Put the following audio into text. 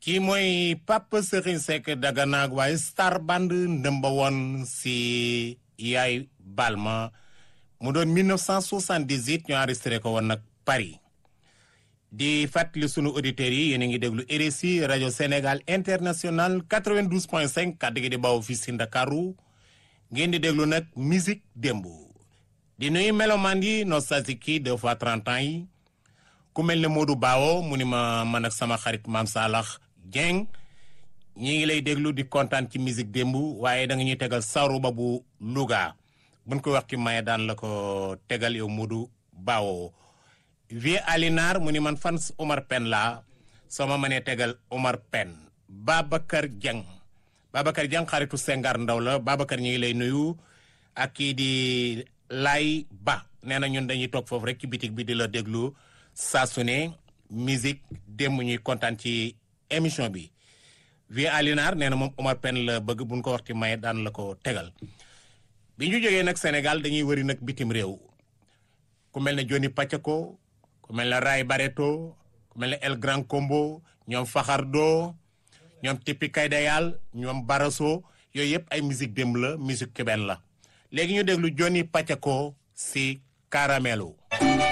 kii mooy Pape Serigne Seck Daganaag waaye star band ndëmba woon si yaay Balma mu doon 1978 ñu enregistré ko woon nag Paris di fàttali sunu auditeurs yi yéen a ngi déglu RSI rajo Sénégal international 92.5 kàddu gi di bawoo fii si Ndakaaru ngeen di déglu nag musique démb di nuyu melomaan yi nostalgique yi deux fois 30 ans yi ku mel ne Modou Bawo mu ni ma man ak sama xarit Maam Salax Dieng ñi ngi lay déglu di kontaan ci musique démb waaye da nga ñuy tegal saruba bu Louga buñ ko wax ki maye daan la ko tegal yow Modou Bawo vie Alinar mu ni man fans Omar Pène la soo ma mënee tegal Omar Pène Babacar Dieng Babacar Dieng xaritu Sengar Ndaw la Babacar ñi ngi lay nuyu ak kii di Lay Ba nee na ñun dañuy toog foofu rek ci bitig bi di la déglu saa su ne musique démb ñuy kontaan ci émission bi vie Alinar nee na moom Omar Pène la bëgg buñ ko wax ci maye daan la ko tegal bi ñu jógee nag Sénégal dañuy wëri nag bitim réew ku mel ne Johnny Pacheco ku mel ne Ray Barreto ku mel ne El Grand Combo ñoom Faxardo ñoom Tipi Kaydayal ñoom Baraso yooyu yëpp ay musique démb la musique keben la léegi ñu déglu Johnny Pacheco si Caramelo